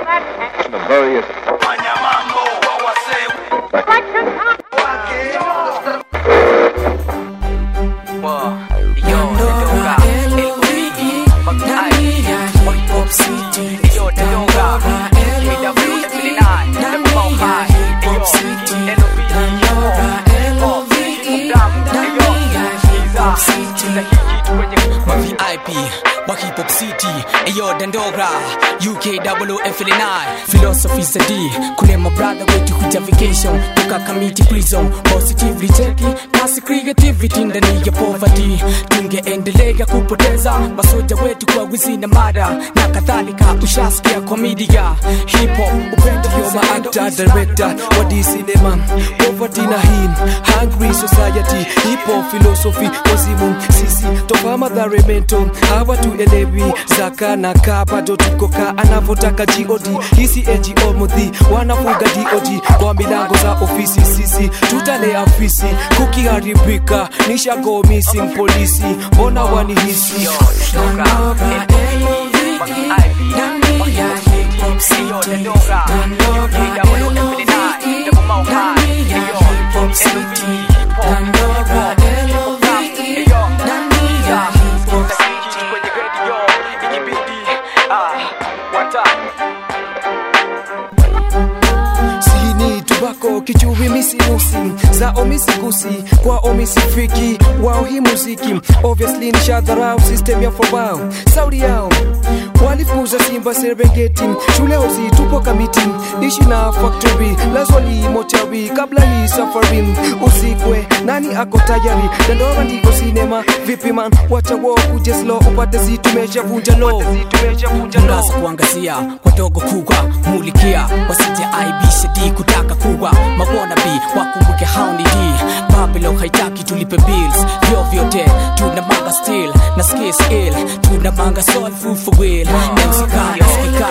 the various VIP wa hip hop city eyo dandogra UK double F9 philosophy sadi kule my brother wetu kuja vacation toka kamiti prison positively cheki kasi creativity ndani ya poverty tungeendelea kupoteza masoja wetu kwa wizi na mada na kadhalika ushasikia kwa media hip hop upendo You're my actor, director, what is cinema Poverty na him, hungry society Hip hop philosophy, wazimu Sisi, toka madhare mento Hawa tuelewi, zaka na kaa Bado tuko kaa, anavotaka God Hisi NGO mudhi, wanafuga DOG Kwa milango za ofisi sisi Tutalea afisi, kukiharibika Nishago missing polisi Mbona wanihisi sini tubako kichuvi misimusi za omisigusi kwa omisifiki wao hii muziki obviously ni shadharau system ya fobao saudi yao walifuza simba serengeti shule ozi tupo kamiti ishi na factory lazwali motawi kabla hii safari usikwe nani ako tayari dandora ndiko sinema vipi man wacha wo kuje slow upate si tumeshavunja lo Mraza kuangazia wadogo kubwa mulikia wasije aibishe di kutaka kuwa mawona bi wakumbuke hauni di Babylon haitaki tulipe bills vyo vyote tuna manga still na skis ill tuna manga soul food for will MC Khan nasikika